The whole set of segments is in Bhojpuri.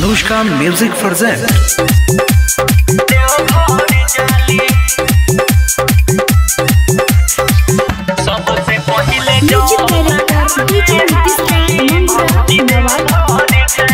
Anushka Music present. सबसे पहिले music director DJ Nitish Nawada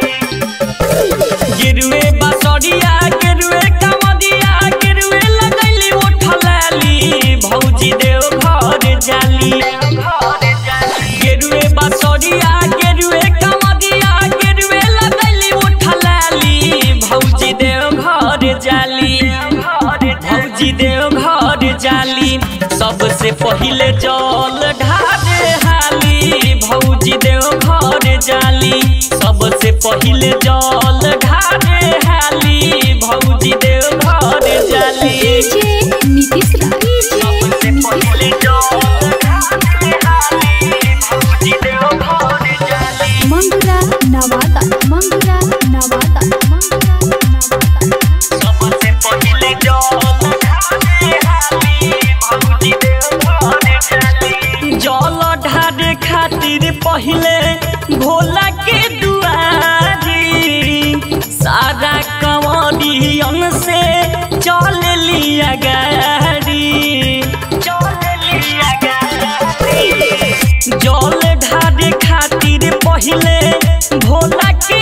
गिरवे बसरिया गिरवे कमदिया गिरवे लगैली उठलाली भौजी देव घर जाली गिरवे बसरिया गिरवे कमदिया गिरवे लगैली उठलाली भौजी देव घर जाली भौजी देव घर जाली सबसे पहिले जल ढारे हाली भौजी देव घर जाली सबसे पहिले जल ढारे हाली भौजी देव घर जाली डीजे नीतीश सबसे पहिले जल ढारे हाली भौजी देव घर जाली मंगुरा नवादा मंगुरा नवादा मंगुरा नवादा सबसे पहिले जल ढारे हाली भौजी देव घर जाली जल ढारे खातिर पहिले भोला के दुआरी सारा कंवरियन से चल लिया गाड़ी चल लिया गाड़ी जल ढारे खातिर पहिले भोला के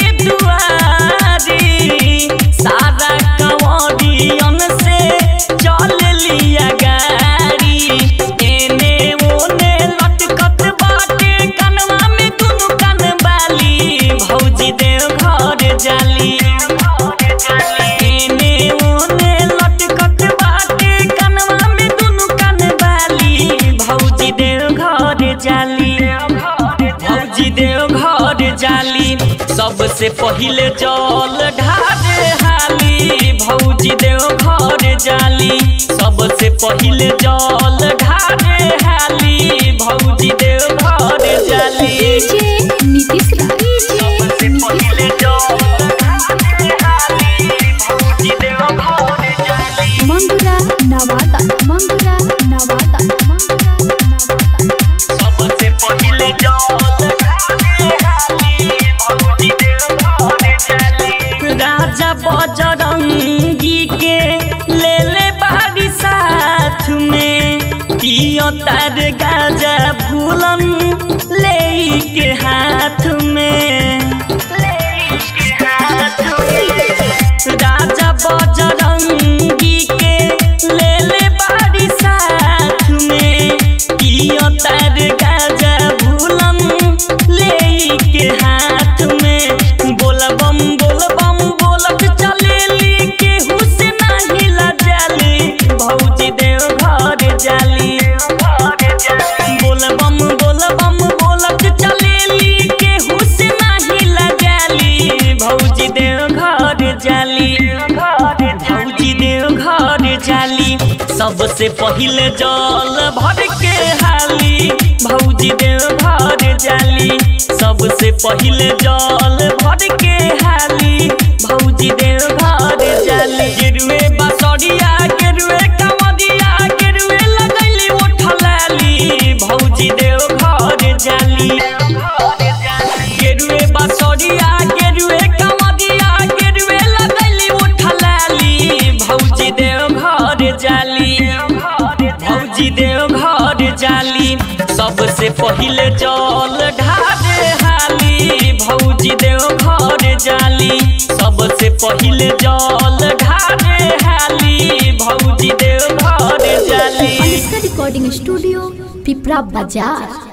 दुआरी सारा कंवरियन से चल लिया गाड़ी एने ओने लटकत बाटे कनवा में दुनु कन बाली भौजी देव घर जाली एने ओने लटकत बाटे कनवा में दुनु कन बाली भौजी देव घर जाली भौजी देव घर जाली सबसे पहिले जल ढारे हाली भौजी देव घर जाली सबसे पहिले जल ढारे हाली भौजी देव घर जाली डीजे नीतीश सबसे पहिले जल ढारे हाली भौजी देव घर जाली मंगुरा नवादा मंगुरा नवादा मंगुरा नवादा सबसे पहिले जल ढारे हाली भौजी देव घर जाली राजा बजरंगी के ले ले बारी साथ में पियो तार गाजा भूलन ले के हाथ में राजा बजरंगी के ले ले बारी साथ में पियो तार गाजा भूलन ले के हाथ में बोलबम बोलबम बोलत चलेली केहू से नाही लजाली भौजी देव घर जाली बोलबम बोलबम बोलत चलेली केहू से नाही लजाली भौजी देव घर जाली भौजी देव घर जाली सबसे पहिले जल भर के हाली भौजी देव घर जाली सबसे पहिले जल भर के हाली भौजी देव घर जाली गिरवे बसरिया गिरवे कमदिया गिरवे लगैली उठलाली भौजी देव घर जाली गिरवे बसरिया गिरवे कमदिया गिरवे लगैली उठलाली भौजी देव घर जाली भौजी देव घर जाली सबसे पहिले जल ढारे हाली भौजी देव घर जाली सबसे पहिले जल ढारे हाली भौजी देव घर जाली अनुष्का रिकॉर्डिंग स्टूडियो पिपरा बाजार